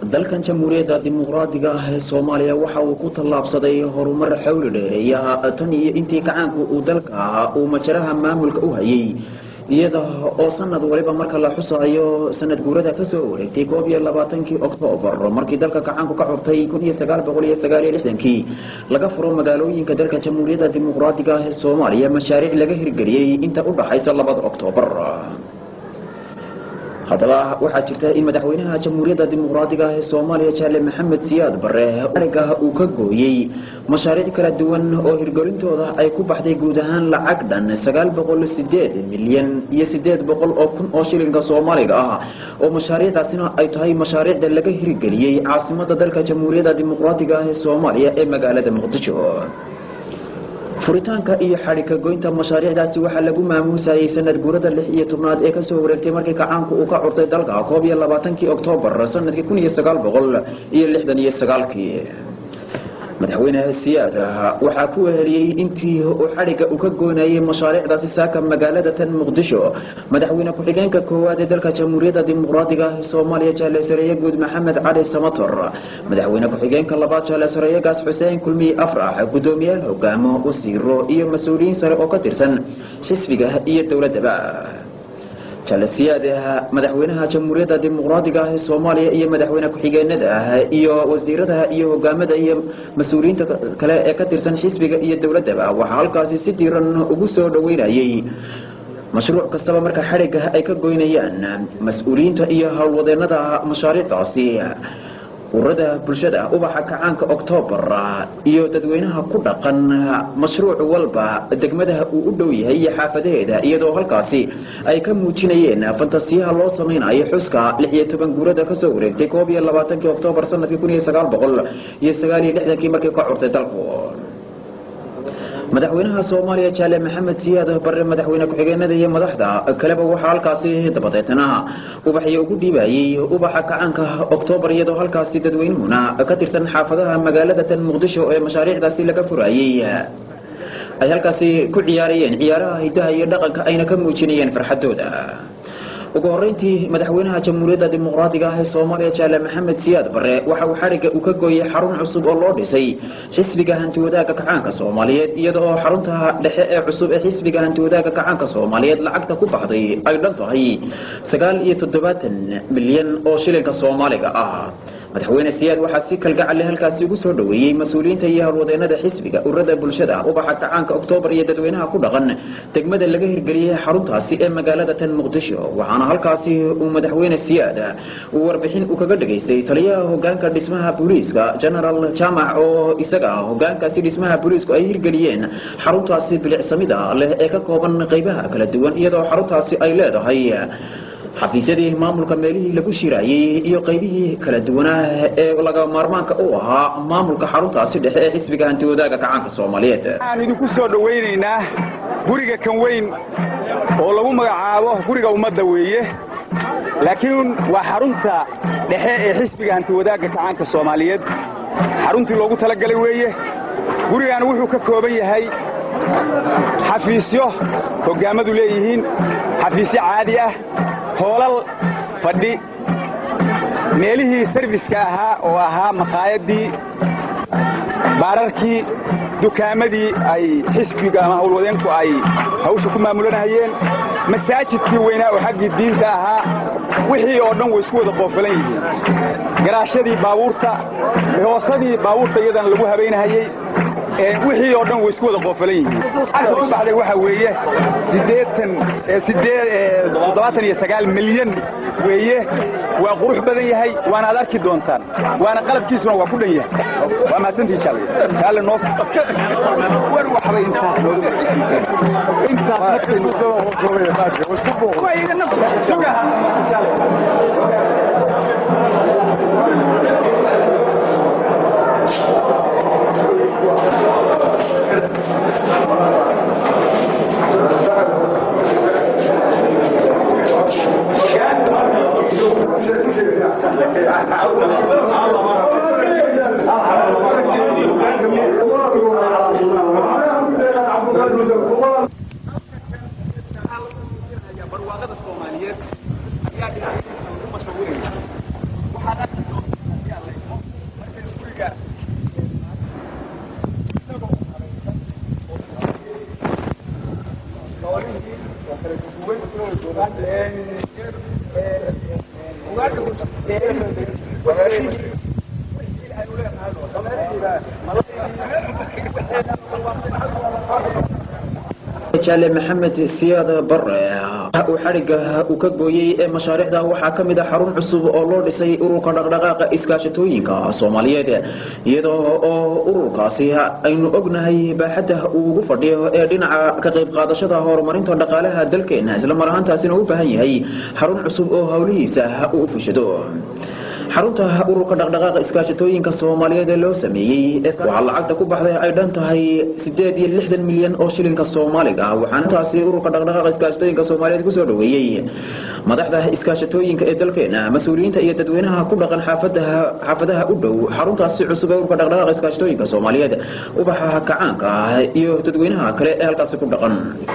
dalkan jamhuuriyadda dimuqraadiga ah ee soomaaliya waxa uu ku tallaabsaday horumar xawli dheereeya tan iyo intii gacaanku uu dalka ahaa uu majaraha maamulka u hayay iyada oo sanad waliba marka la xusaayo sanad guurada kasoo wareegtay koob iyo labaatankii oktoobar markii dalka gacaanku ka xurtay kun iyo sagaal boqol iyo sagaal iyo lixdankii laga furo magaalooyinka dalka jamhuuriyadda dimuqraadiga ah ee soomaaliya mashaariic laga hirgeliyey inta u dhaxaysa labada oktoobar haddaba waxaa jirta in madaxweynaha jamhuuriyadda dimuqraadiga ah ee soomaaliya jaale maxamed siyaad bare ariga uu ka gooyey mashaariic kala duwan oo hirgelintooda ay ku baxday guud ahaan lacag dhan sagaal boqol sideed milyan iyo sideed boqol oo kun oo shilinka soomaaliga ah oo mashaariicdaasina ay tahay mashaariicda laga hirgeliyey caasimada dalka jamhuuriyadda dimuqraadiga ah ee soomaaliya ee magaalada muqdisho furitaanka iyo xadhika goynta mashaariicdaasi waxaa lagu maamuusayay sanad guurada lix iyo tobnaad ee kasoo wareegtay markii gacaanku uu ka curtay dalka koob iyo labaatankii oktoobar sanadkii kun iyo sagaal boqol iyo lixdan iyo sagaalkii madaxweyne siyaad waxaa ku weheliyey intii uu xadhigga uu ka goynayay mashaariicdaasi saaka magaalada tan muqdisho madaxweyne ku-xigeenka koowaad ee dalka jamhuuriyadda dimuqraadiga ah ee soomaaliya jaale sareeye guud maxamed cali samator madaxweyne ku-xigeenka labaad jaale sareeyegaas xuseen kulmiye afrax guddoomiyaal hogaamo wasiiro iyo mas-uuliyiin sare oo ka tirsan xisbiga iyo dowladdaba jalasiyaad madaxweynaha jamhuuriyadda dimuqraadiga ah ee soomaaliya iyo madaxweyne ku-xigeenada ah iyo wasiirada iyo hogaamada iyo mas-uuliyiinta kale ee ka tirsan xisbiga iyo dowladdaba waxaa halkaasi si diiran ugu soo dhoweynayay mashruuc kastaba marka xadhigga ay ka goynayaan mas-uuliyiinta iyo howlwadeenada mashaariicdaasi ururada bulshada ubaxa kacaanka oktoobar iyo dadweynaha ku dhaqan mashruuc walba degmadaha uu u dhow yahay iyo xaafadaheeda iyadoo halkaasi ay ka muujinayeen fantasiyaha loo samaynayo xuska lix iyo toban guurada kasoo wareegtay koob iyo labaatankii oktoobar sanadkii kun iyo sagaal boqol iyo sagaal iyo lixdankii markii ka curtay dalku madaxweynaha soomaaliya jaale maxamed siyaad bare madaxweyne ku-xigeenada iyo madaxda kaleba waxaa halkaasi dabadeetna ubaxyo ugu dhiibayey ubaxa gacaanka oktoobar iyadoo halkaasi dadweynuhuna ka tirsan xaafadaha magaalada tan muqdisho ee mashaariicdaasi laga furayey ay halkaasi ku ciyaarayeen ciyaaraha hidaha iyo dhaqanka ayna ka muujinayeen farxadooda ugu horeyntii madaxweynaha jamhuuriyadda dimuqraadiga ah ee soomaaliya jaale maxamed siyaad bare waxa uu xadhigga uu ka gooyey xarun cusub oo loo dhisay xisbiga hantiwadaaga kacaanka soomaaliyeed iyada oo xarunta dhexe ee cusub ee xisbiga hantiwadaaga kacaanka soomaaliyeed lacagta ku baxday ay dhan tahay sagaal iyo toddobaatan milyan oo shilinka soomaaliga ah madaxweyne siyaad waxaa si kalgacalle halkaasi ugu soo dhoweeyey mas-uuliyiinta iyo howlwadeenada xisbiga ururada bulshada ubaxa gacaanka oktoobar iyo dadweynaha ku dhaqan degmada laga hirgeliyey xaruntaasi ee magaalada tan muqdisho waxaana halkaasi uu madaxweyne siyaad uu warbixin uu kaga dhegaystay taliyaha hogaanka dhismaha booliiska genaraal jaamac oo isaga hogaankaasi dhismaha booliisku ay hirgeliyeen xaruntaasi bilicsamida leh ee ka kooban qaybaha kala duwan iyadoo xaruntaasi ay leedahay xafiisyadii maamulka meelihii lagu shiraayey iyo qaybihii kala duwanaa ee laga maarmaanka u ahaa maamulka xaruntaasi dhexe ee xisbiga hantiwadaaga kacaanka soomaaliyeed waxaan idinku soo dhowaynaynaa guriga kan weyn oo lagu magacaabo guriga ummadda weeye laakiin waa xarunta dhexe ee xisbiga hantiwadaagga kacaanka soomaaliyeed xaruntii loogu talagalay weeye gurigan wuxuu ka kooban yahay xafiisyo hoggaammadu leeyihiin xafiisyo caadi ah hoolal fadhi meelihii sarfiska ahaa oo ahaa makhaayadii baararkii dukaamadii ay xisbiga ama howlwadeenku ay hawsha ku maamulanahayeen masaajidkii weynaa oo xaggii diinta ahaa wixii oo dhan way isku wada qoofalan yihiin garaashadii baabuurta hoosadii baabuurta iyadana lagu habaynahayey wixii oo dhan way isku wada qoofalan yihiin lacagta u baxday waxaa weeye toddobaatan iyo sagaal milyan weeye waa qurux badan yahay waana ad arki doontaan waana qalabkiisuna waa ku dhan yahay waa mahadsantii jaalle jaalle noo war waxbay intaas barwaaqada soomaaliyeed ayaa dhinaca ugu mashquulinaya waxaad arki jaale maxamed siyaad bare uu xadhigga uu ka gooyey ee mashaariicda waxaa ka mid a xarun cusub oo loo dhisay ururka dhaqdhaqaaqa iskaashatooyinka soomaaliyeed iyadoo oo ururkaasi aynu ognahay baaxadda uu ugu fadhiyo ee dhinaca ka qayb qaadashada horumarinta dhaqaalaha dalkeena isla mar ahaantaasina u baahan yahay xarun cusub oo howlihiisa uu u fushado xarunta ururka dhaqdhaqaaqa iskaashatooyinka soomaaliyeed ee loo sameeyey waxaa lacagta ku baxday ay dhan tahay sideed iyo lixdan milyan oo shilinka soomaaliga waxaana taasi ururka dhaqdhaqaaqa iskaashatooyinka soomaaliyeed kusoo dhaweeyey madaxda iskaashatooyinka ee dalkeena mas-uuliyiinta iyo dadweynaha ku dhaqan xaafadaha xaafadaha u dhow xaruntaasi cusub ee ururka dhaqdhaqaaqa iskaashatooyinka soomaaliyeed ubaxa kacaanka iyo dadweynaha kale ee halkaasi ku dhaqan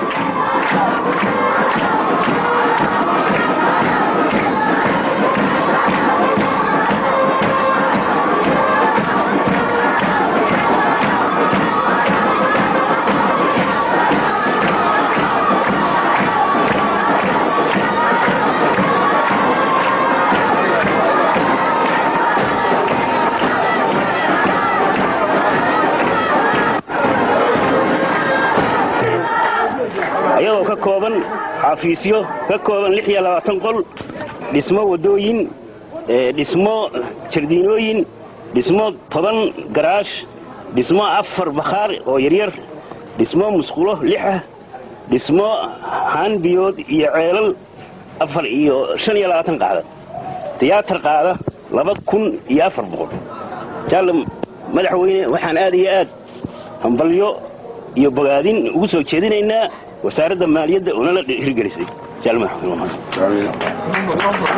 ayadoo ka kooban xafiisyo ka kooban lix iyo labaatan qol dhismo waddooyin dhismo jardiinooyin dhismo toban garaash dhismo afar bakhaar oo yaryar dhismo musqulo lix ah dhismo haanbiyood iyo ceelal afar iyo shan iyo labaatan qaada tiyaatar qaada laba kun iyo afar boqol jaalle madaxweyne waxaan aad iyo aad hambalyo iyo bogaadin ugu soo jeedinaynaa wasaaradda maaliyadda oo nala hirgelisay jaal madaxweyne waa mahadsan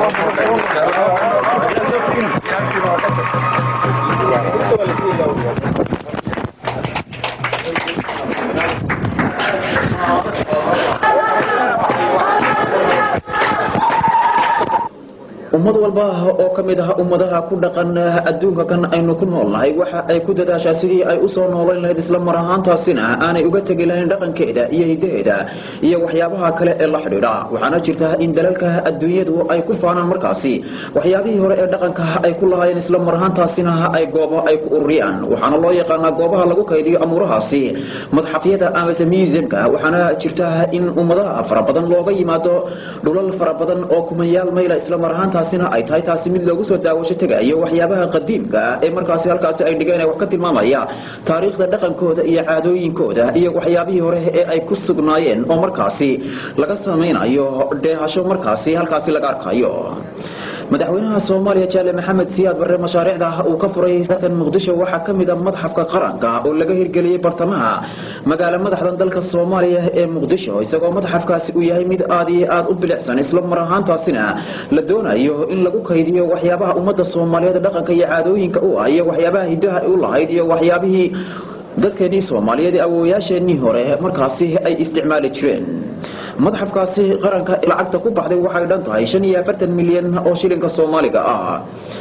ummad walba oo ka mid ah ummadaha ku dhaqan adduunka kan aynu ku noolnahay waxa ay ku dadaashaa sidii ay u soo noolayn lahayd isla mar ahaantaasina aanay uga tegi lahayn dhaqankeeda iyo hidaheeda iyo waxyaabaha kale ee la xidhiidha waxaana jirta in dalalka adduunyadu ay ku faanaan markaasi waxyaabihii hore ee dhaqanka ay ku lahaayeen isla mar ahaantaasina ay goobo ay ku ururiyaan waxaana loo yaqaanaa goobaha lagu kaydiyo amuurahaasi madxafyada amase museumka waxaana jirta in ummadaha fara badan looga yimaado dhulal fara badan oo kumayaal mayla isla mar ahaanta taasina ay tahay taasi mid loogu soo daawasho tegayo waxyaabaha qadiimka ee markaasi halkaasi ay dhigeen wax ka tilmaamaya taariikhda dhaqankooda iyo caadooyinkooda iyo waxyaabihii hore ee ay ku sugnaayeen oo markaasi laga samaynayo dheehasho markaasi halkaasi laga arkayo madaxweynaha soomaaliya jaale maxamed siyaad barre mashaariicda uu ka furay tan muqdisho waxaa ka mid a madxafka qaranka oo laga hirgeliyey bartamaha magaalo madaxdan dalka soomaaliya ee muqdisho isagoo madxafkaasi uu yahay mid aad iyo aad u bilicsan isla mar ahaantaasina la doonayo in lagu kaydiyo waxyaabaha ummadda soomaaliyeed dhaqanka iyo caadooyinka u ah iyo waxyaabaha hidaha u lahayd iyo waxyaabihii dadkeenii soomaaliyeed ee awoowayaasheenii hore markaasi ay isticmaali jireen madxafkaasi qaranka lacagta ku baxday waxay dhan tahay shan iyo afartan milyan oo shilinka soomaaliga ah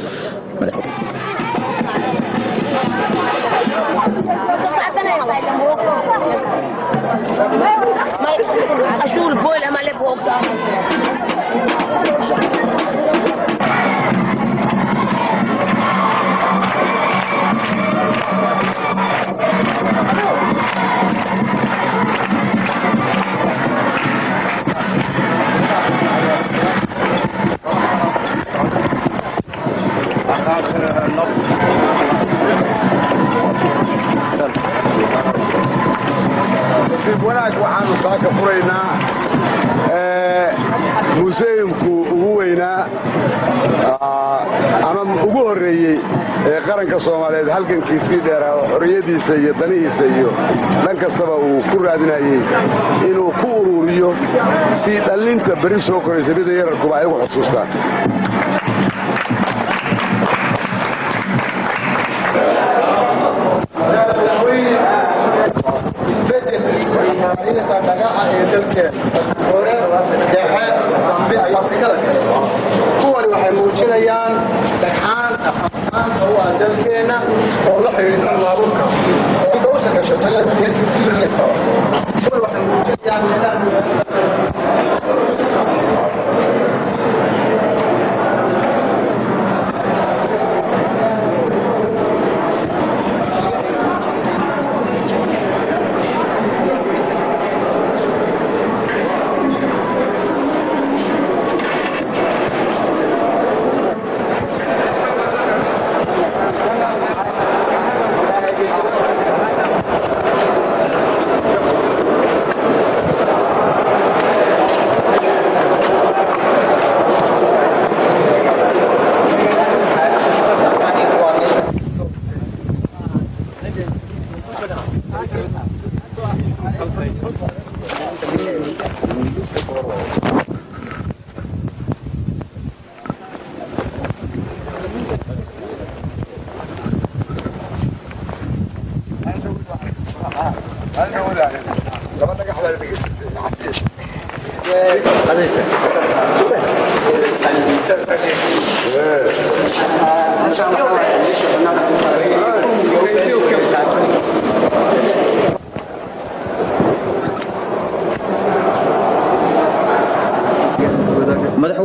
Ashul boil ama le nasiib wanaag waxaanu saaka furaynaa museumku ugu weynaa ama ugu horreeyey ee qaranka soomaaliyeed halgankiisii dheeraa oo xorriyadiisa iyo danihiisa iyo dhan kastaba uu ku raadinayey inuu ku ururiyo si dhallinta beri soo koraysa mida yararkuba ay ugu xusuustaan kuwani waxay muujinayaan dhagxaan aqaanta u ah dalkeenna oo la xidhiidsan baabuurka inta u shaqasho kuwani waxay muujinayaan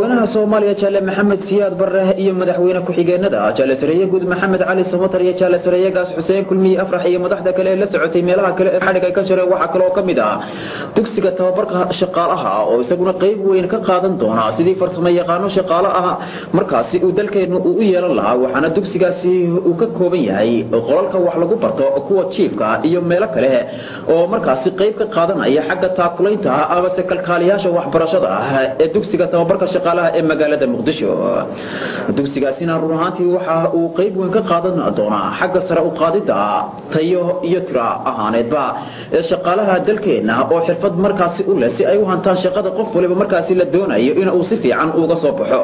madaxweynaha soomaaliya jaale maxamed siyaad barre iyo madaxweyne ku-xigeenada jaale sareeye guud maxamed cali samatar iyo jaale sareeye gaas xuseen kulmiye afrax iyo madaxda kale ee la socotay meelaha kale ee xadhig ay ka jareen waxaa kaloo ka mid ah dugsiga tababarka shaqaalaha oo isaguna qayb weyn ka qaadan doona sidii farsamo yaqaano shaqaale ah markaasi uu dalkeennu uu u yeelan lahaa waxaana dugsigaasi uu ka kooban yahay qolalka wax lagu barto kuwa jiifka iyo meelo kale oo markaasi qayb ka qaadanaya xagga taakulaynta amase kalkaaliyaasha waxbarashada ah ee dugsiga tababarka shaqaalaha ee magaalada muqdisho dugsigaasina run ahaantii waxa uu qayb weyn ka qaadan doonaa xagga sare u qaadida tayo iyo tira ahaaneedba ee shaqaalaha dalkeenna oo xirfad markaasi u leh si ay u hantaan shaqada qof waliba markaasi la doonayo in uu si fiican uga soo baxo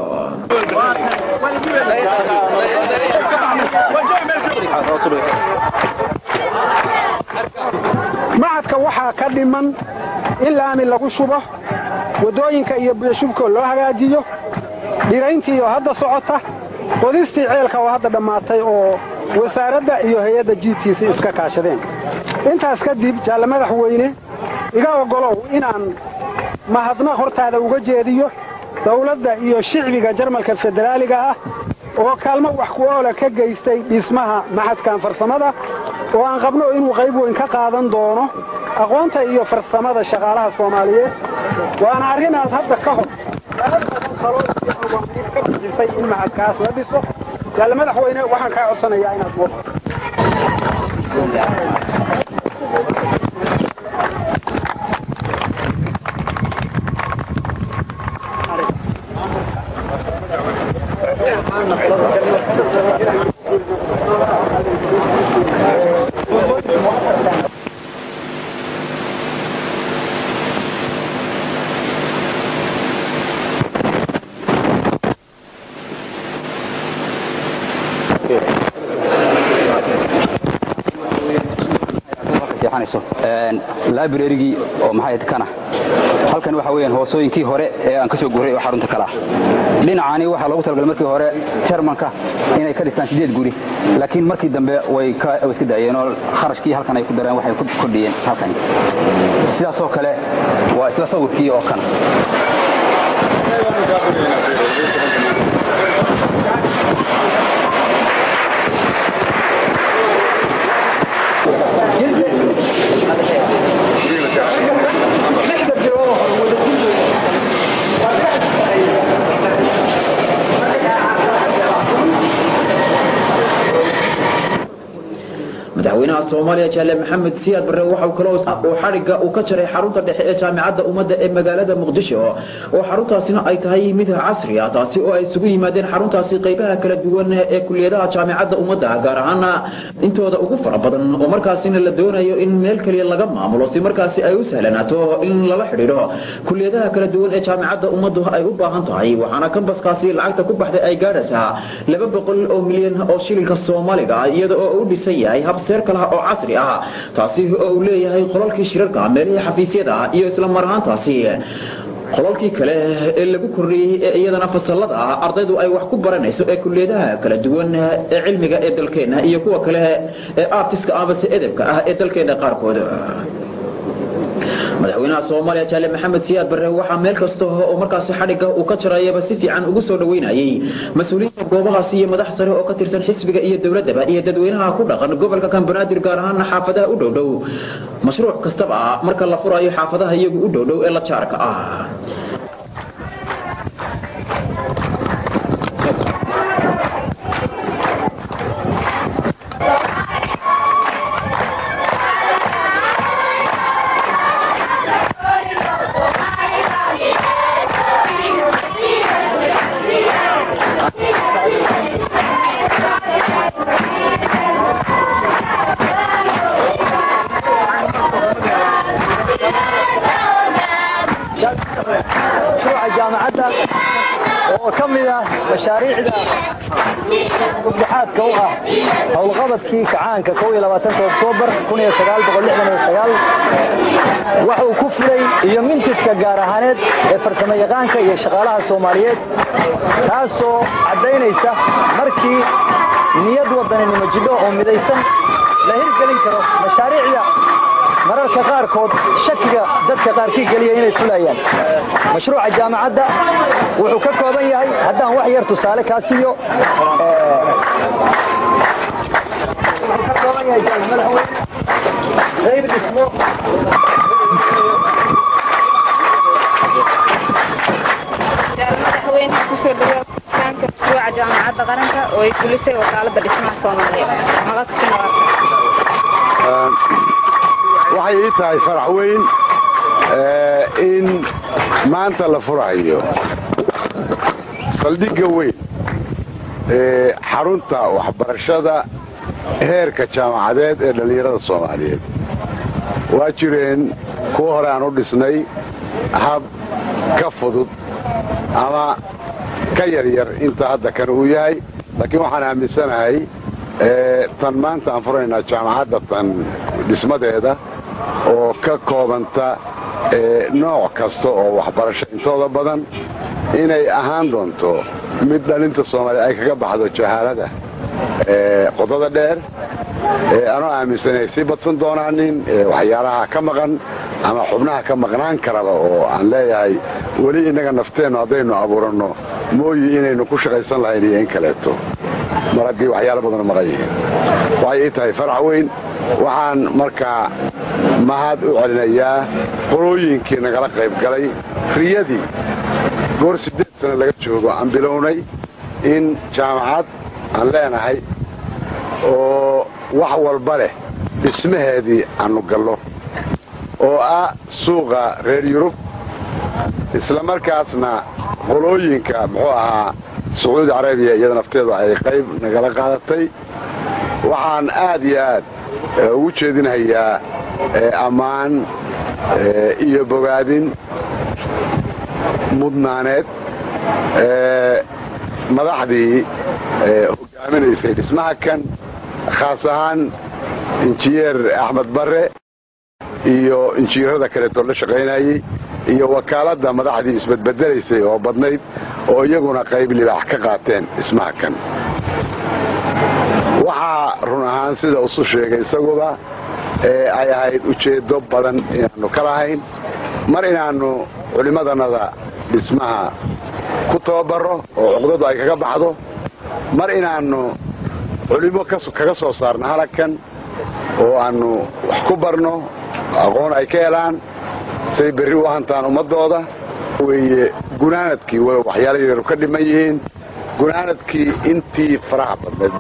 macadka waxaa ka dhiman in laami lagu shubo waddooyinka iyo biyashubkoo loo hagaajiyo dhirayntii oo hadda socota qodistii ceelka oo hadda dhammaatay oo wasaaradda iyo hay-adda jiibtiisa iska kaashadeen intaas kadib jaalle madaxweyne iga oggolow inaan mahadnaq hortaada uga jeediyo dawladda iyo shicbiga jarmalka federaaliga ah oo kaalmo wax ku oola ka geystay dhismaha maxadkan farsamada oo aan qabno inuu qayb weyn ka qaadan doono aqoonta iyo farsamada shaqaalaha soomaaliyeed waana arrin aad hadda ka hor ka bixisay in maxadkaas la dhiso jaalle madaxweyne waxaan kaa codsanayaa inaad muuqato librarygii oo maxay kana halkan waxa weeyaan hoosooyinkii hore ee aan ka soo guuray oo xarunta kala dhinacaani waxaa loogu talagalay markii hore jarmanka inay ka dhistaan sideed guri laakiin markii dambe way iska daayeen oo kharashkii halkan ay ku dareen waxay ku kordhiyeen halkani sidaasoo kale waa isla sawirkii oo kana madaxweynaha soomaaliya jaale maxamed siyaad barre waxau kaloo uu xadhigga uu ka jaray xarunta dhexe ee jaamicadda ummadda ee magaalada muqdisho oo xaruntaasina ay tahay mid casri ah taasi oo ay isugu yimaadeen xaruntaasi qaybaha kala duwan ee kuliyadaha jaamicadda ummadda gaar ahaana intooda ugu fara badan oo markaasina la doonayo in meel keliya laga maamulo si markaasi ay u sahlanaato in lala xidhiidho kuliyadaha kala duwan ee jaamicadda ummaddu ay u baahan tahay waxaana kambaskaasi lacagta ku baxday ay gaadhaysaa laba boqol oo milyan oo shilinka soomaaliga iyada oo u dhisan yahay hab seer kalaha oo casri ah taasi oo uu leeyahay qolalkii shirarka meelihii xafiisyada iyo isla mar ahaantaasi qolalkii kale ee lagu kordhiyey ee iyadana fasallada ah ardaydu ay wax ku baranayso ee kuliyadaha kala duwan ee cilmiga ee dalkeenna iyo kuwa kale ee artiska amase edebka ah ee dalkeenna qaarkood madaxweynaha soomaaliya jaale maxamed siyaad barre waxaa meel kasta oo markaasi xadhigga uu ka jarayaba si fiican ugu soo dhoweynayay mas-uuliyiinta goobahaasi iyo madax sare oo ka tirsan xisbiga iyo dowladdaba iyo dadweynaha ku dhaqan gobolka kambanaadir gaar ahaana xaafadaha u dhowdhow mashruuc kastaba marka la furayo xaafadaha iyagu u dhowdhow ee la jaarka ah jaamacadda oo ka mid ah mashaariicda guddaxaadka u ah howlqabadkii kacaanka oktoobar wax uu ku fulay iyo mintidka gaar ahaaneed ee farsamo yaqaanka iyo shaqaalaha soomaaliyeed taasoo caddaynaysa markii niyad wadaninimo jidho oo midaysan la hirgelin karo mashaariicda mararka qaarkood shakiga dadka qaarkii geliya inay fulayaan mashruuca jaamacadda wuxuu ka kooban yahay haddaan wax yar tusaale kaa siiyo qayb dhismo madaxweyne kusoo dhawaad kaanka mashruuca jaamacadda qaranka oo ay fulisay wakaaladda dhismaha soomaaliyeed maqaskina waxay ii tahay farax weyn in maanta la furayo saldhigga weyn ee xarunta waxbarashada heerka jaamacadeed ee dhallinyarada soomaaliyeed waa jireen kuwa hore aan u dhisnay hab ka fudud ama ka yaryar inta hadda kan uu yahay laakiin waxaan aaminsanahay tan maanta aan furaynaa jaamacadda tan dhismadeeda oo ka koobanta nooc kasta oo waxbarasho intooda badan inay ahaan doonto mid dhalinta soomaaliya ay kaga baxdo jahaalada qodada dheer anoo aaminsanay sii badsan doonaanin waxyaalaha ka maqan ama xubnaha ka maqnaan karaba oo aan leeyahay weli innaga nafteennu haddaynu abuuranno mooyi inaynu ku shaqaysan lahayn iyo in kaleeto mar haddii waxyaalo badanu maqan yihiin waxay ii tahay farax weyn waxaan markaa mahad u celinayaa qolooyinkii nagala qayb galay riyadii goor siddeed sana laga joogo aan bilownay in jaamacad aan leenahay oo wax walba leh dhismaheedii aannu gallo oo ah suuqa reer yurub isla markaasna qolooyinka muxuu ahaa sacuudi carabiya iyada nafteedu ay qayb nagala qaadatay waxaan aad iyo aad ugu jeedinhayaa ammaan iyo bogaadin mudnaaneed madaxdii hogaaminaysay dhismaha kan khaas ahaan injineer axmed barre iyo injineerada kaleetoo la shaqaynayey iyo wakaaladda madaxdii isbedbedelaysay oo badnayd oo iyaguna qayb libaax ka qaateen dhismaha kan waxaa run ahaan sida usu sheegay isaguba ee ay ahayd ujeeddo badan inaannu ka lahayn mar inaannu culimmadannada dhismaha ku tababarro oo cuqdadu ay kaga baxdo mar inaannu culimmo kaga soo saarno halagkan oo aannu wax ku barno aqoon ay ka helaan say berri u hantaan ummaddooda weeye gunaanadkii way waxyaala yaru ka dhiman yihiin gunaanadkii intii faraha badnayd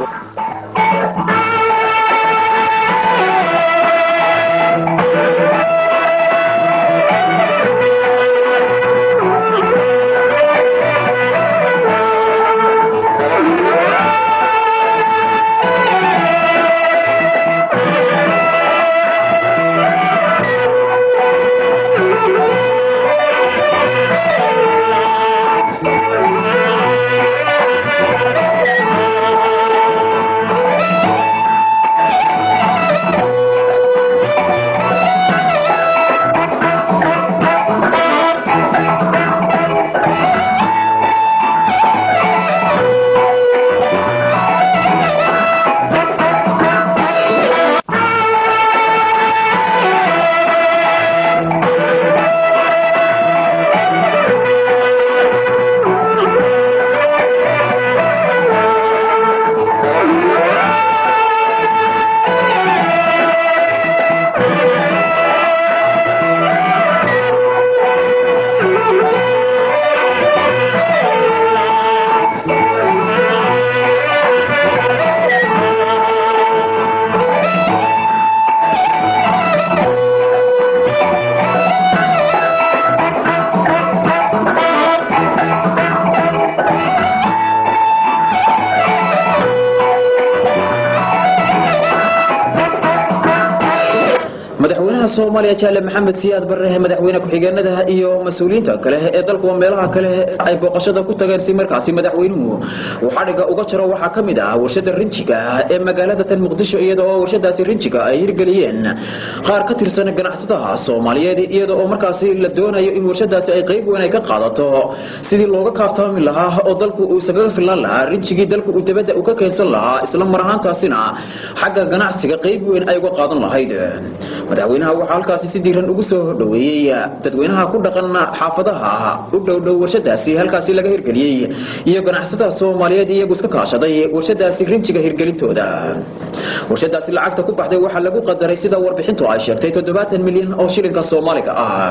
madaxweynaha soomaaliya jaale maxamed siyaad barre madaxweyne ku-xigeenada iyo mas-uuliyiinta kale ee dalkuwa meelaha kale ay booqashada ku tageen si markaasi madaxweynuhu uu xadhiga uga jaro waxaa ka mid ah warshada rinjiga ee magaalada tan muqdisho iyada oo warshadaasi rinjiga ay hirgeliyeen qaar ka tirsan ganacsadaha soomaaliyeed iyada oo markaasi la doonayo in warshadaasi ay qayb weyn ay ka qaadato sidii looga kaaftaami lahaa oo dalku uu isagaga filan lahaa rinjigii dalku uu dabadda u ka keensan lahaa isla mar ahaantaasina xagga ganacsiga qayb weyn ay uga qaadan lahayd madaxweynaha waxa waxaa halkaasi si diiran ugu soo dhoweeyey dadweynaha ku dhaqan xaafadaha u dhowdhow warshadaasi halkaasi laga hirgeliyey iyo ganacsatada soomaaliyeed iyagu iska kaashaday warshadaasi rinjiga hirgelintooda warshadaasi lacagta ku baxday waxaa lagu qadaray sida warbixintu ay sheegtay toddobaatan milyan oo shilinka soomaaliga ah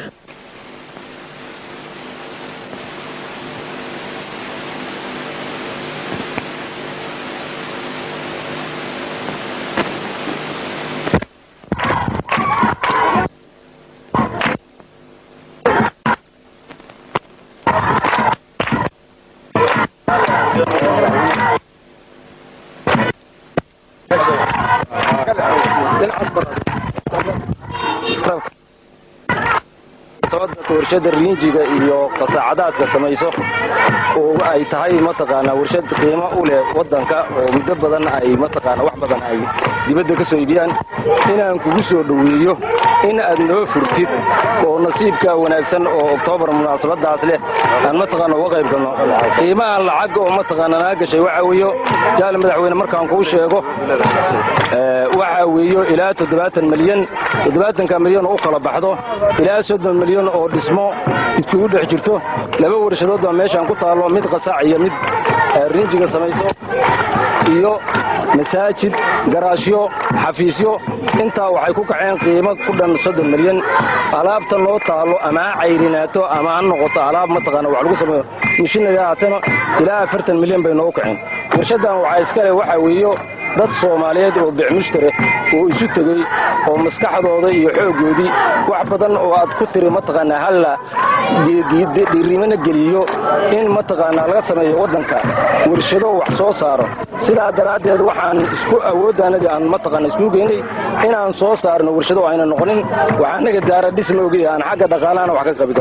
warshada riinjiga iyo qasaacadaadka samayso oo ay tahay mataqaanaa warshad qiimo u leh waddanka oo muddo badan ay mataqaanaa wax badan ay dibadda ka soo iibiyaan inaan kugu soo dhoweeyo in aad noo furtid oo nasiibka wanaagsan oo oktoobar munaasabadaas leh aan mataqaana uga qayb galno qiimahan lacag oo mataqaana naga gashay waxaa weeyo jaal madaxweyne markaan kuu sheego waxaa weeyo ilaa toddobaatan milyan toddobaatanka milyan oo u kala baxdo ilaa soddon milyan oo dhismo iskugu dhex jirto laba warshadood baa meeshaan ku taallo mid qasaac iyo mid riinjiga samayso iyo masaajid garaashyo xafiisyo intaa waxay ku kaceen qiimo ku dhan soddon milyan alaabta noo taallo ama ha cayrinaato ama ha noqoto alaab mataqaana wax lagu sameeyo mishinaya haatana ilaa afartan milyan bay noogu kaceen warshaddan waxaa iska leh waxaa weeyo dad soomaaliyeed oo bicmushtare oo isu tegey oo maskaxdooda iyo xooggoodii wax badan oo aad ku tiri mataqaanaa halla dhiirimana geliyo in mataqaanaa laga sameeyo waddanka warshado wax soo saaro sidaa daraaddeed waxaan isku awooddaanadii aan mataqaana iskugu geynay inaan soo saarno warshado ayna noqonin waxaa naga daara dhisma ogey aan xagga dhaqaalahana wax ka qabi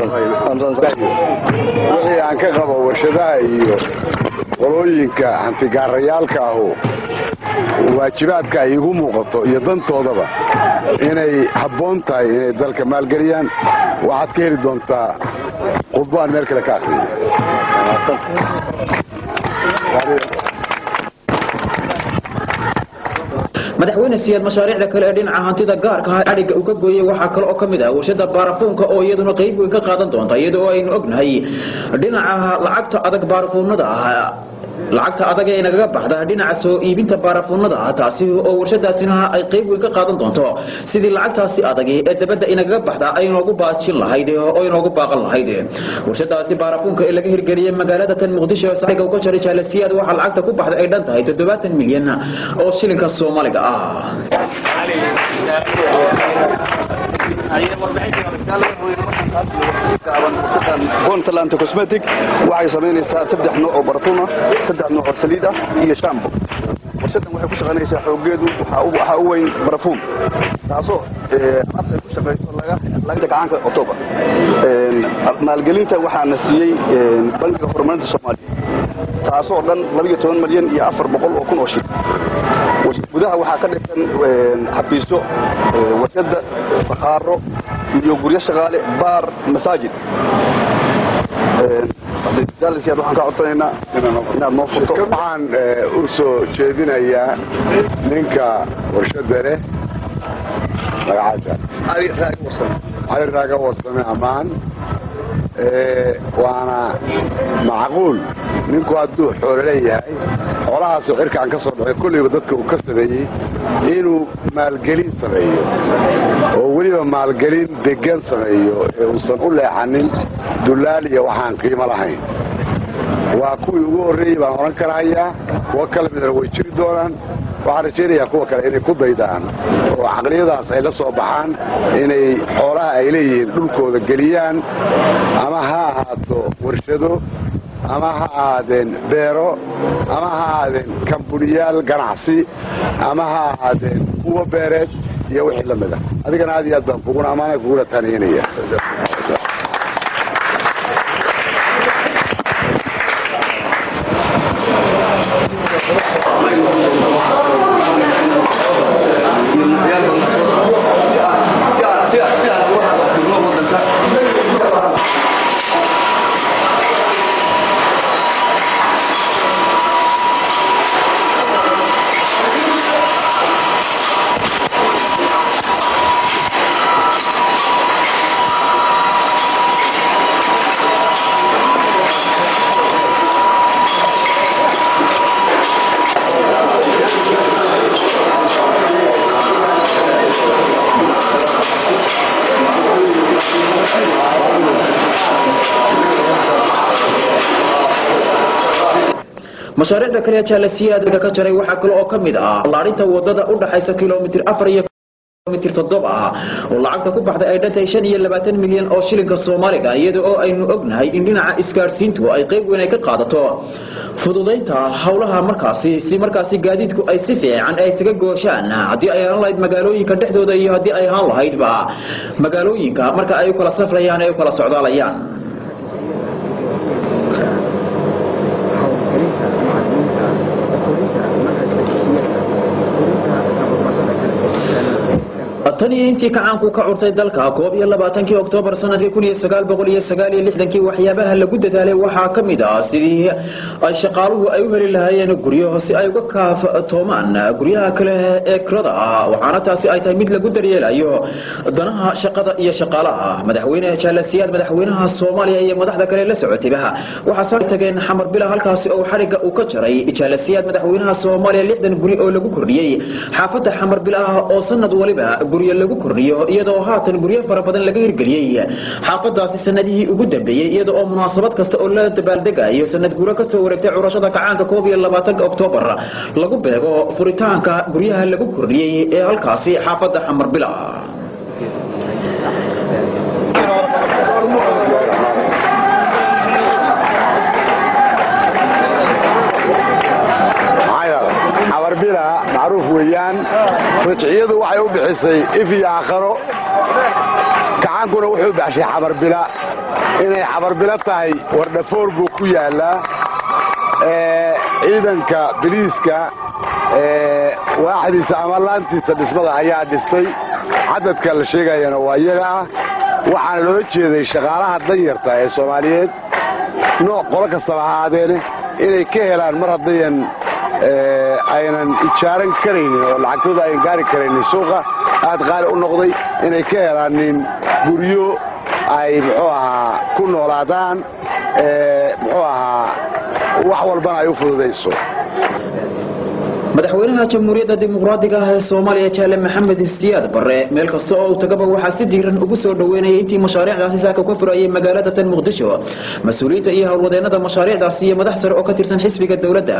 wixii aan ka qabo warshadaha iyo qolooyinka hantigaarayaalka ahu waajibaadka ay igu muuqato iyo dantoodaba inay habboon tahay inay dalka maalgeliyaan waxaad ka heli doontaa khudbo aan meel kale ka akhriyo madaxweyne siyaad mashaariicda kale ee dhinaca hantida gaarka ah adhigga uu ka gooyey waxaa kale oo ka mid ah warshada baarafuunka oo iyaduna qayb weyn ka qaadan doonta iyadoo aynu ognahay dhinaca lacagta adag baarafuunada ah lacagta adag ee inagaga baxda dhinaca soo iibinta baarafuunada ah taasi oo warshadaasina ay qayb weyn ka qaadan doonto sidii lacagtaasi adag ee dabadda inagaga baxda ay inoogu baajin lahayd oo inoogu baaqan lahayd warshadaasi baarafuunka ee laga hirgeliyey magaalada tan muqdisho sariga uga jaray jaalasiyaad waxaa lacagta ku baxda ay dhan tahay toddobaatan milyan oo shilinka soomaaliga ah puntland cosmetic waxay samaynaysaa saddex nooc oo barfuuma saddex nooc oo saliid ah iyo shambo warshadan waxay ku shaqaynaysaa xoogeedu waxaa u weyn barfuum taasoo alaabta ay ku shaqayso laga gacaanka october maalgelinta waxaana siiyey bangiga horumarinta soomaaliya taasoo dhan labiyo toban malyan iyo afar boqol oo kun oo shil gudaha waxaa ka dhisan xafiisyo warshadda bakhaaro iyo guryo shaqaale baar masaajid waxaan ka codsanaynaa inaad noo furto waxaan u soo jeedinayaa ninka warshadda leh cali raaga warsame ammaan waana macquul ninku hadduu xoolo leeyahay xoolahaasoo cirkaan ka soo dhacay kollayba dadka uu ka sameeyey inuu maalgelin sameeyo oo weliba maalgelin deggan sameeyo ee uusan u leexanin dullaal iyo waxaan qiimo lahayn waa kuwii ugu horreeyey baan odhan karahayaa kuwo kala midna way jiri doonaan waxaan rajaynayaa kuwa kale inay ku daydaan oo caqliyadaas ay la soo baxaan inay xoolaha ay leeyihiin dhulkooda geliyaan ama ha ahaato warshado ama ha ahaadeen beero ama ha ahaadeen kambuniyaal ganacsi ama ha ahaadeen kuwa beereed iyo wixii la mida adigana aad iyo aad baan kuguna ammaana kuguna taaniyanaya mashaariicda kale ee jaalasiyaadka ka jaray waxaa kale oo ka mid ah laarinta wadada u dhaxaysa kilomitir afar iyo mitir toddoba ah oo lacagta ku baxday ay dhantay shan iyo labaatan milyan oo shilinka soomaaliga iyada oo aynu ognahay in dhinaca isgaadhsiintu ay qayb weyn ay ka qaadato fududaynta howlaha markaasi si markaasi gaadiidku ay si fiican ay isaga gooshaan haddii ay ahaan lahayd magaalooyinka dhexdooda iyo haddii ay ahaan lahaydba magaalooyinka marka ay u kala safrayaan ay u kala socdaalayaan tan iyo intii kacaanku ka curtay dalka koob iyo labaatankii oktoobar sanadkii kun iyo sagaal boqol iyo sagaal iyo lixdankii waxyaabaha lagu dadaalay waxaa ka mid ah sidii ay shaqaaluhu ay u heli lahaayeen guryo si ay uga kaaftoomaan guryaha kale ee kirada ah waxaana taasi ay tahay mid lagu daryeelayo danaha shaqada iyo shaqaalaha madaxweyne jaalasiyaad madaxweynaha soomaaliya iyo madaxda kale la socotayba waxaa soo tageen xamar bila halkaasi oo xadhigga uu ka jaray jaalasiyaad madaxweynaha soomaaliya lixdan guri oo lagu kordhiyey xaafadda xamar bila oo sanad waliba guryo lagu kordhiyo iyadoo haatan guryo fara badan laga hirgeliyey xaafadaasi sanadihii ugu dambeeyey iyada oo munaasabad kasta oo la dabaaldegayo sanad guuro ka soo wareegtay curashada kacaanka koob iyo labaatanka oktoobar lagu beego furitaanka guryaha lagu kordhiyey ee halkaasi xaafadda xamar bila xabarbila macruuf weeyaan rajciyadu waxay u bixisay if iyo aakharo kacaankuna wuxuu u baxshay xabarbila inay xabarbila tahay wardhafoor buu ku yaallaa ciidanka biliiska waaxdiisa ama laantiisa dhismada ayaa dhistay cadadka la sheegayana waa iyaga ah waxaana loola jeeday shaqaalaha danyarta ee soomaaliyeed nooc qolo kastaba ahaadeene inay ka helaan mar haddayan aynan ijaaran karaynin oo lacagtooda aynan gaari karaynin suuqa aad qaali u noqday inay ka helaanin guryo ay muxuu ahaa ku noolaadaan muxuu ahaa wax walbana ay u fududayso madaxweynaha jamhuuriyadda dimuqraadiga ah ee soomaaliya jaale maxamed istiyaad barre meel kasta oo uu tagaba waxaa si diiran ugu soo dhoweynayay intii mashaariicdaasi saaka ka furayay magaalada tan muqdisho mas-uuliyiinta iyo howlwadeennada mashaariicdaasi iyo madax sare oo ka tirsan xisbiga dowladda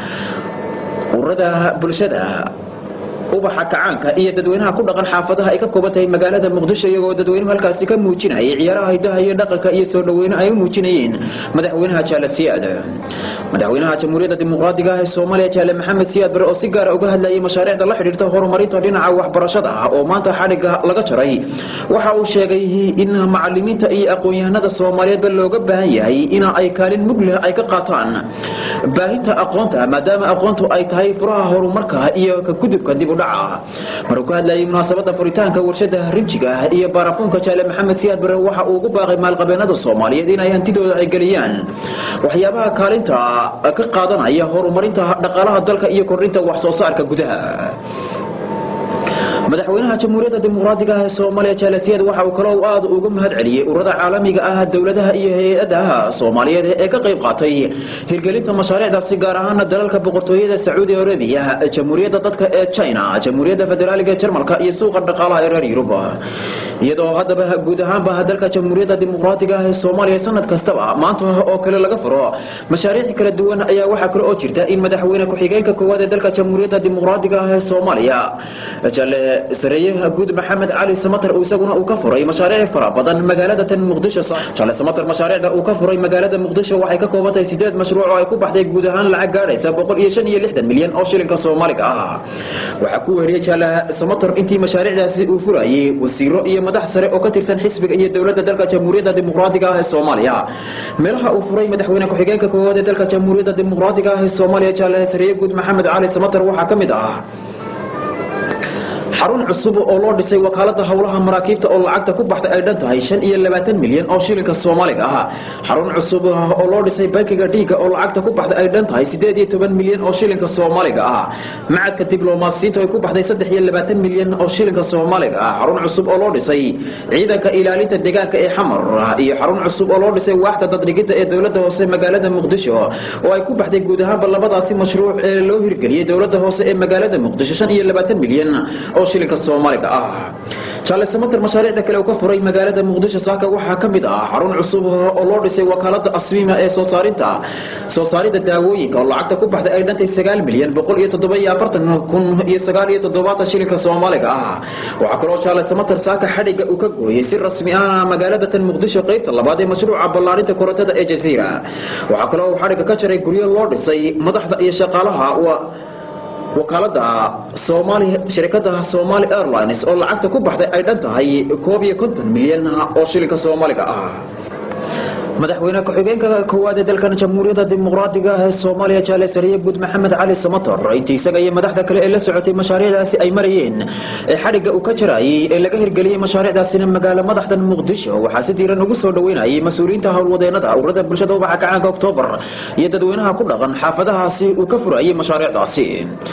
ururada bulshada ubaxa kacaanka iyo dadweynaha ku dhaqan xaafadaha ay ka kooban tahay magaalada muqdisho iyagoo dadweynuhu halkaasi ka muujinayay ciyaaraha hidaha iyo dhaqanka iyo soo dhoweyne ay u muujinayeen madaxweynaha jaale siyaad madaxweynaha jamhuuriyadda dimuqraadiga ah ee soomaaliya jaale maxamed siyaad bare oo si gaara uga hadlayay mashaariicda la xidhiirta horumarinta dhinaca waxbarashada ah oo maanta xadhigga laga jaray waxa uu sheegay in macalimiinta iyo aqoon-yahanada soomaaliyeedba looga baahan yahay in ay kaalin mug leh ay ka qaataan baahinta aqoonta maadaama aqoontu ay tahay furaha horumarka iyo ka gudubka dib u dhaca maruu ka hadlayay munaasabada furitaanka warshada rinjiga iyo baarafuunka jaale maxamed siyaad bare waxa uu ugu baaqay maalqabeenada soomaaliyeed inay hantidooda ay geliyaan waxyaabaha kaalinta ka qaadanaya horumarinta dhaqaalaha dalka iyo kordhinta wax soo saarka gudaha madaxweynaha jamhuuriyadda dimuqraadiga ah ee soomaaliya jaalasiyaad waxa uu kaloo aad uga mahad celiyey ururada caalamiga ah dowladaha iyo hay-adaha soomaaliyeed ee ka qayb qaatay hirgelinta mashaariicdaasi gaar ahaana dalalka boqortooyada sacuudi arabiya jamhuuriyadda dadka ee china jamhuuriyadda federaaliga ee jarmalka iyo suuqa dhaqaalaha ee reer yurub iyadoo haddaba guud ahaanba dalka jamhuuriyadda dimuqraadiga ah ee soomaaliya sanad kastaba maanta oo kale laga furo mashaariic kala duwan ayaa waxaa kale oo jirta in madaxweyne ku-xigeenka koowaad ee dalka jamhuuriyadda dimuqraadiga ah ee soomaaliya jale sareeyaha guud maxamed cali samatar isaguna uu ka furay mashaariic fara badan magaalada tan muqdisho jale samatar mashaariicda uu ka furay magaalada muqdisho waxay ka kooban tahay sideed mashruuc oo ay ku baxday guud ahaan lacag gaadhaysa boqol iyo shan iyo lixdan milyan oo shilinka soomaaliga ah waxaa ku weeriyey jale samatar intii mashaariicdaasi uu furayey wasiiro iyo madax sare oo ka tirsan xisbiga iyo dowladda dalka jamhuuriyadda dimuqraadiga ah ee soomaaliya meelaha uu furay madaxweyne ku-xigeenka koowaad ee dalka jamhuuriyadda dimuqraadiga ah ee soomaaliya jale sareeye guud maxamed cali samatar waxaa ka mid ah xarun cusub oo loo dhisay wakaalada howlaha maraakiibta oo lacagta ku baxday ay dhan tahay shan iyo labaatan milyan oo shilinka soomaaliga ah xarun cusub oo loo dhisay bankiga dhiiga oo lacagta ku baxday ay dhan tahay sideed iyo toban milyan oo shilinka soomaaliga ah macadka diblomaasiyiinta ay ku baxday saddex iyo labaatan milyan oo shilinka soomaaliga ah xarun cusub oo loo dhisay ciidanka ilaalinta deegaanka ee xamar iyo xarun cusub oo loo dhisay waaxda daddhigidda ee dowladda hoose magaalada muqdisho oo ay ku baxday guud ahaanba labadaasi mashruuc ee loo hirgeliyey dowladda hoose ee magaalada muqdisho shan iyo labaatan milyan oo shilinka soomaaliga ah jaale samater mashaariicda kale uu ka furay magaalada muqdisho saaka waxaa ka mid ah xarun cusub oo loo dhisay wakaalada asmiima ee soo saarinta soo saaridda daawooyinka oo lacagta ku baxday ay dhantay sagaal milyan boqol iyo toddoba iyo afartan kun iyo sagaal iyo toddobaatan shilinka soomaaliga ah waxaa kaloo jaale samater saaka xadhigga uu ka gooyey si rasmi ah magaalada tan muqdisho qaybta labaad ee mashruuca ballaarinta korontada ee jaziira waxaa kaloo uu xadhigga ka jaray guryo loo dhisay madaxda iyo shaqaalaha wakaalada somaali shirkada somali airlines oo lacagta ku baxday ay dhan tahay koob iyo konton milyan oo shilinka soomaaliga ah madaxweyne ku-xigeenka koowaad ee dalkan jamhuuriyadda dimuqraadiga ah ee soomaaliya jaale sariye guud maxamed cali samator intii isaga iyo madaxda kale ee la socotay mashaariicdaasi ay marayeen ee xadhigga uu ka jarayay ee laga hirgeliyey mashaariicdaasina magaalo madaxdan muqdisho waxaa si diiran ugu soo dhoweynayay mas-uuliyiinta howlwadeenada ururada bulshada ubaxa kacaanka oktoobar iyo dadweynaha ku dhaqan xaafadahaasi uu ka furayay mashaariicdaasi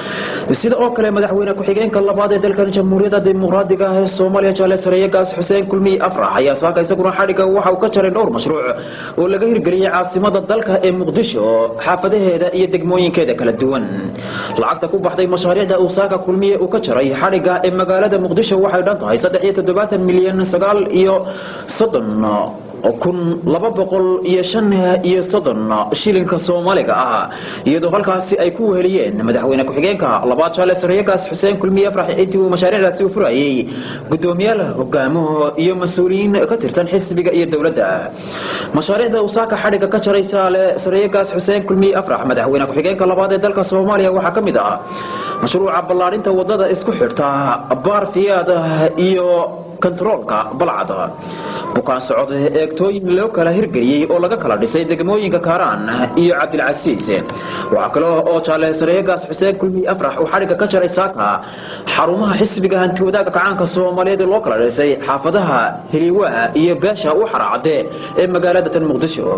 sida oo kale madaxweyne ku-xigeenka labaad ee dalkan jamhuuriyadda dimuqraadiga ah ee soomaaliya jaale sariye gaas xuseen kulmiye afrax ayaa saaka isaguna xadhigga waxa uu ka jaray dhowr mashruuc oo laga hirgeliyey caasimada dalka ee muqdisho xaafadaheeda iyo degmooyinkeeda kala duwan lacagta ku baxday mashaariicda uu saaka kulmiye uu ka jaray xadhigga ee magaalada muqdisho waxay dhan tahay saddex iyo toddobaatan milyan sagaal iyo soddon kun laba boqol iyo shan iyo soddon shilinka soomaaliga ah iyadoo halkaasi ay ku weheliyeen madaxweyne ku-xigeenka labaad jaale sariyagaas xuseen kulmiye afrax intii uu mashaariicdaasi u furayey guddoomiyaal hogaamo iyo mas-uuliyiin ka tirsan xisbiga iyo dowladda mashaariicda uu saaka xadhigga ka jaray saale sariyagaas xuseen kulmiye afrax madaxweyne ku-xigeenka labaad ee dalka soomaaliya waxaa ka mid ah mashruuca ballaarinta wadada isku xidhta baarfiyaad iyo kontaroolka balcad bukaan socod eegtooyin loo kala hirgeliyey oo laga kala dhisay degmooyinka kaaraan iyo cabdilcasiis waxaa kale oo jaale sareegaas xuseen kulmiye afrax uu xadhigga ka jaray saaka xarumaha xisbiga hanti wadaagga kacaanka soomaaliyeed ee loo kala dhisay xaafadaha heliwaa iyo beesha u xaraacade ee magaalada tan muqdisho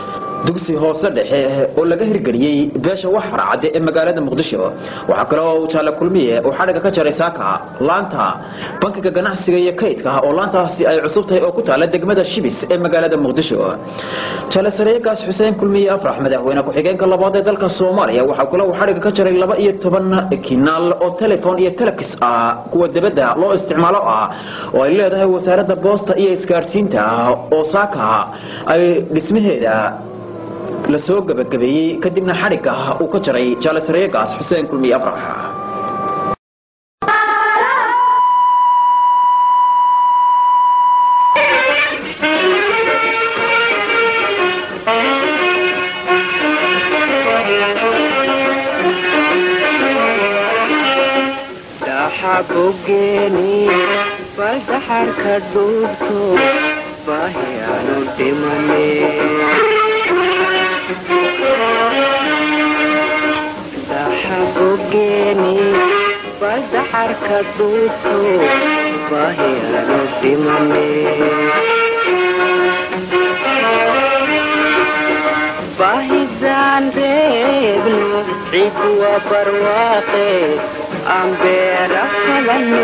dugsi hoose dhexe oo laga hirgeliyey beesha wax harcadde ee magaalada muqdisho waxaa kaloo jaale kulmiye uu xadhigga ka jaray saaka laanta bankiga ganacsiga iyo kaydka oo laantaasi ay cusub tahay oo ku taala degmada shibis ee magaalada muqdisho jaale sareegaas xuseen kulmiye afrax madaxweyne ku-xigeenka labaad ee dalka soomaaliya waxaa kaloo uu xadhigga ka jaray laba iyo toban kinaal oo telefon iyo telekis ah kuwa debadda loo isticmaalo ah oo ay leedahay wasaaradda boosta iyo isgaadhsiinta oo saaka ay dhismaheeda la soo gabagabeeyey kadibna xadhigga uu ka jaray jaale sareegaas xuseen kulmiye afrax bogeeni baldaxarka dhuubto baahiyaanu dhimane daxabogeeni baldaxarka dhuubto baahiyaanu dhimane baahidaan reebno ciidwa barwaaqe aan beera falano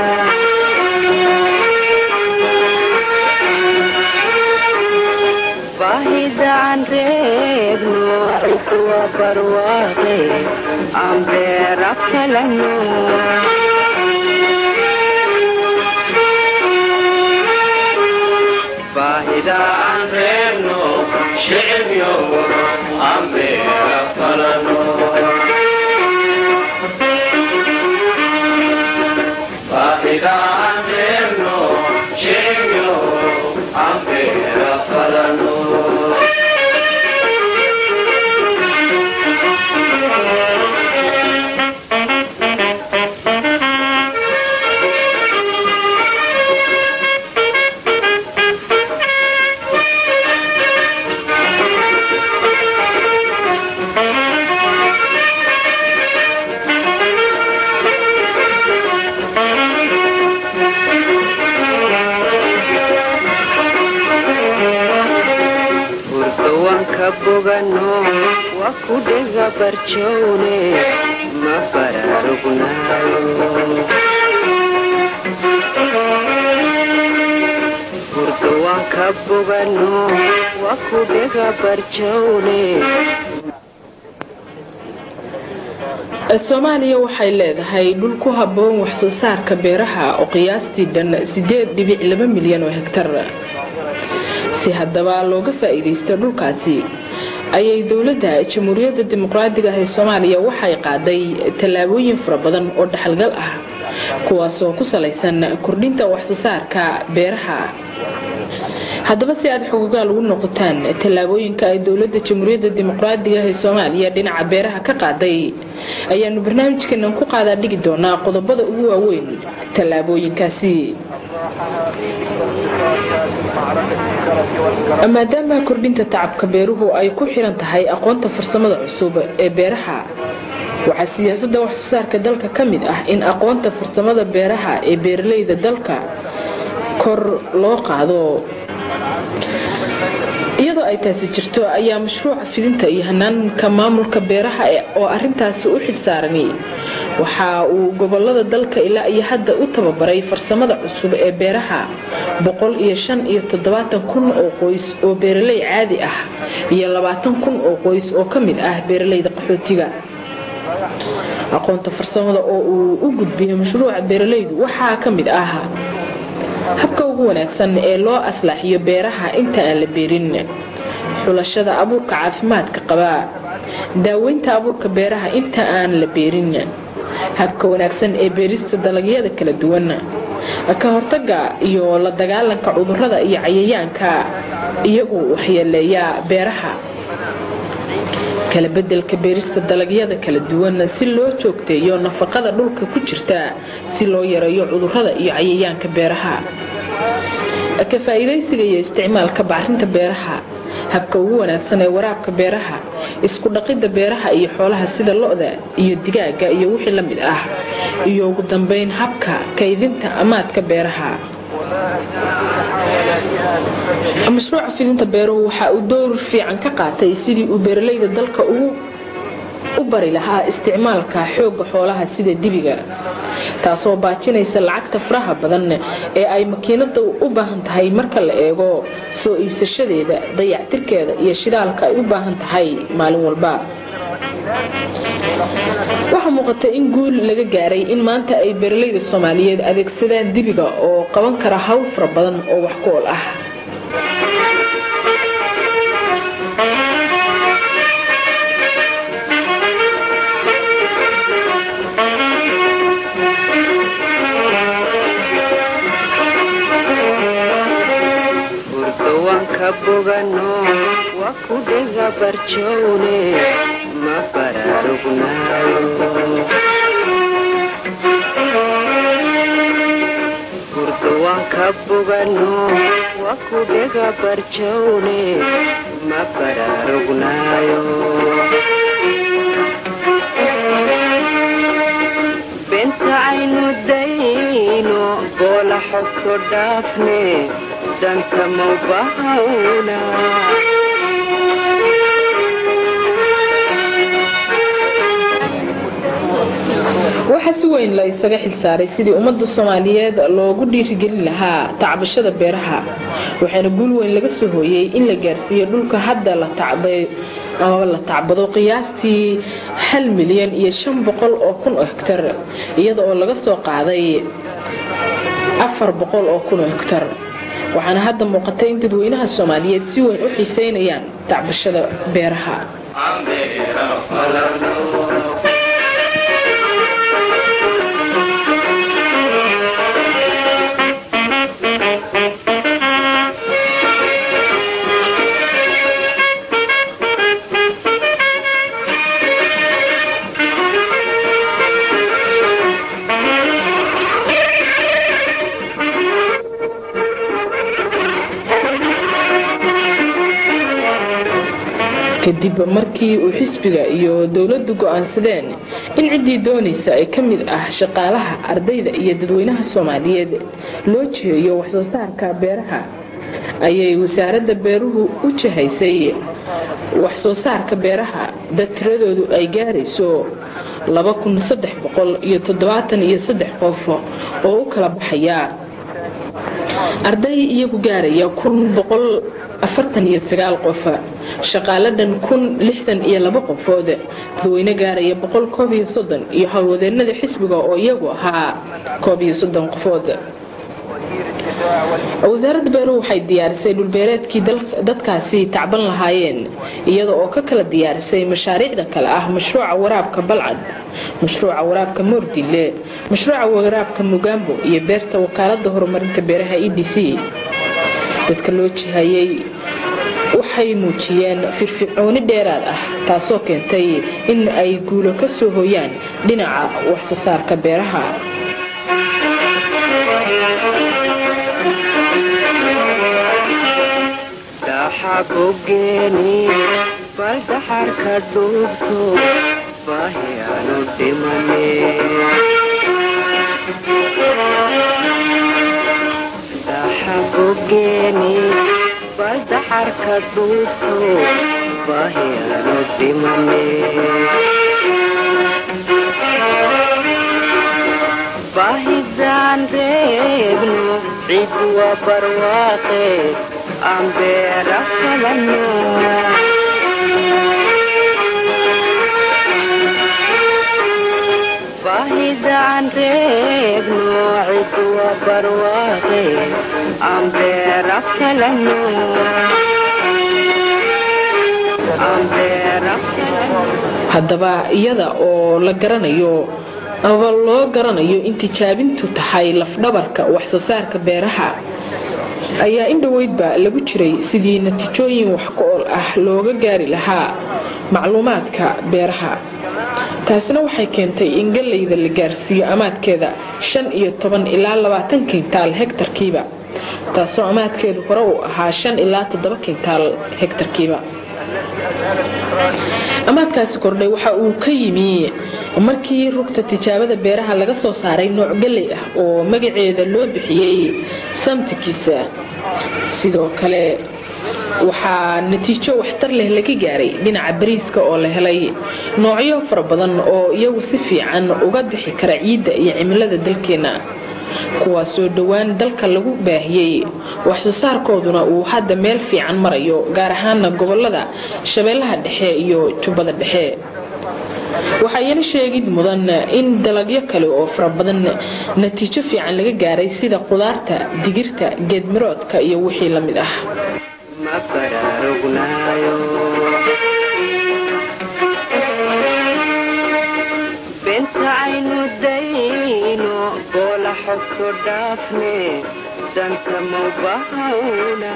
baahidaan reebno ciidwa barwaaqe aan beera falano baahidaan reebno shicibyo aan beera falano baahidaan reebno shicibyo aan beera falano hurdawanka bogano waa ku dhega barjowne ma baraarugnayo hurdawanka bogano waa ku dhega barjowne soomaaliya waxay leedahay dhul ku habboon waxsoo saarka beeraha oo qiyaastii dhan sideed dhibic laba milyan oo hegtar si haddaba looga faa'iidaysto dhulkaasi ayay dowladda jamhuuriyadda dimuqraadiga ah ee soomaaliya waxay qaaday tallaabooyin fara badan oo dhaxalgal ah kuwaasoo ku salaysan kordhinta waxsoo saarka beeraha haddaba si aad xogogaal ugu noqotaan tallaabooyinka ay dowladda jamhuuriyadda dimuqraadiga ah ee soomaaliya dhinaca beeraha ka qaaday ayaanu barnaamijkeenan ku qaadaa dhigi doonaa qodobada ugu waaweyn tallaabooyinkaasi maadaama kordhinta tacabka beeruhu ay ku xiran tahay aqoonta farsamada cusub ee beeraha waxaa siyaasadda waxsoo saarka dalka ka mid ah in aqoonta farsamada beeraha ee beeralayda dalka kor loo qaado iyadoo ay taasi jirto ayaa mashruuca fidinta iyo hanaanka maamulka beeraha oo arintaasi u xilsaarani waxa uu gobolada dalka ilaa iyo hadda u tababaray farsamada cusub ee beeraha boqol iyo shan iyo toddobaatan kun oo qoys oo beeraley caadi ah iyo labaatan kun oo qoys oo ka mid ah beeralayda qaxootiga aqoonta farsamada oo uu u gudbiyo mashruuca beeralaydu waxaa ka mid ah habka ugu wanaagsan ee loo aslaaxiyo beeraha inta aan la beerin xulashada abuurka caafimaadka qaba daaweynta abuurka beeraha inta aan la beerin habka wanaagsan ee beerista dalagyada kala duwan ka hortaga iyo la dagaalanka cudurrada iyo cayayaanka iyagu waxyeeleeya beeraha kala bedelka beerista dalagyada kala duwan si loo joogteeyo nafaqada dhulka ku jirta si loo yareeyo cudurrada iyo cayayaanka beeraha ka faa'iidaysiga iyo isticmaalka bacrinta beeraha habka ugu wanaagsan ee waraabka beeraha isku dhaqidda beeraha iyo xoolaha sida lo-da iyo digaaga iyo wixii la mid ah iyo ugu dambeyn habka kaydinta amaadka beeraha mashruuca fidinta beeruhu waxa uu dowr fiican ka qaatay sidii uu beeralayda dalka ugu u bari lahaa isticmaalka xoogga xoolaha sida dibiga taasoo baajinaysa lacagta faraha badan ee ay makiinada u baahan tahay marka la eego soo iibsashadeeda dayactirkeeda iyo shidaalka ay u baahan tahay maalin walba waxaa muuqata in guul laga gaaray in maanta ay beeralayda soomaaliyeed adeegsadaan dibiga oo qaban kara hawl fara badan oo wax ku ol ah ka bogano waa ku dhega barjowne ma baraarugnayo hurdo waan ka bogano waa ku dhega barjowne ma baraarugnayo benta aynu dayno boola xogto dhaafne danka mawbahawna waxaa si weyn la isaga xilsaaray sidii ummadda soomaaliyeed loogu dhiirigelin lahaa tacbashada beeraha waxaana guul weyn laga soo hooyey in la gaarsiiyo dhulka hadda la tacbay amaba la tacbado qiyaastii hal milyan iyo shan boqol oo kun oo hektar iyada oo laga soo qaaday afar boqol oo kun oo hektar waxaana hadda muuqatay in dadweynaha soomaaliyeed si weyn u xiiseynayaan tacbashada beeraha kadib markii uu xisbiga iyo dowladdu go'aansadeen in ciddii doonaysa ay ka mid ah shaqaalaha ardayda iyo dadweynaha soomaaliyeed loo jiheeyo waxsoo saarka beeraha ayay wasaaradda beeruhu u jihaysay waxsoo saarka beeraha dad tiradoodu ay gaarayso iyo qof oo u kala baxaya arday iyagu gaaraya qof shaqaale dhan kun lixdan iyo laba qofood dadweyne gaaraya boqol koob iyo soddon iyo howlwadeenada xisbiga oo iyagu ahaa koob iyo soddon qofood wasaaradda beeruhu waxay diyaarisay dhulbeereedkii dadkaasi tacban lahaayeen iyada oo ka kala diyaarisay mashaariicda kale ah mashruuca waraabka balcad mashruuca waraabka moordile mashruuca waraabka mugaambo iyo beerta wakaalada horumarinta beeraha e d c dadka loo jihayay waxay muujiyeen firfircooni dheeraad ah taasoo keentay in ay guulo ka soo hooyaan dhinaca waxsoo saarka beeraha xabogeeni baldaxarka dhuubto baahiyaanu dhimane daxabogeeni baldaxarka dhuubto baahiyaanu dhimane baahidaan reebno cid waa barwaaqe ambera falano bahidaan reebno cidwa barwaaqe ambera falano ambera haddaba iyada oo la garanayo aba loo garanayo in tijaabintu tahay lafdhabarka waxsoo saarka beeraha ayaa in dhoweydba lagu jiray sidii natiijooyin wax ku ool ah looga gaari lahaa macluumaadka beeraha taasina waxay keentay in gallayda la gaarsiiyo amaadkeeda shan iyo toban ilaa labaatan kintaal hegtarkiiba taasoo amaadkeedu hore uu ahaa shan ilaa toddoba kintaal hegtarkiiba amaadkaasi kordhay waxa uu ka yimi markii rugta tijaabada beeraha laga soo saaray nooc galley ah oo magaceeda loo bixiyey samtikiisa sidoo kale waxaa natiijo waxtar leh laga gaaray dhinaca bariiska oo la helay noocyo fara badan oo iyagu si fiican uga bixi kara ciidda iyo cimilada dalkeenna kuwaasoo dhowaan dalka lagu baahiyey waxsoo saarkooduna uu hadda meel fiican marayo gaar ahaana gobolada shabeellaha dhexe iyo jubbada dhexe waxaa iyana sheegid mudan in dalagyo kale oo fara badan natiijo fiican laga gaaray sida qudaarta digirta geedmiroodka iyo wixii la mid ah ma baraarugnayo benta aynu dayno boola xogto dhaafne danta maubahawna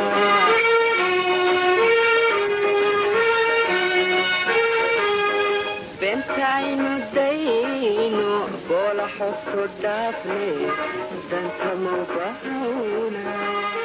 benta aynu dayno boola xogto dhaafne danta maubahawna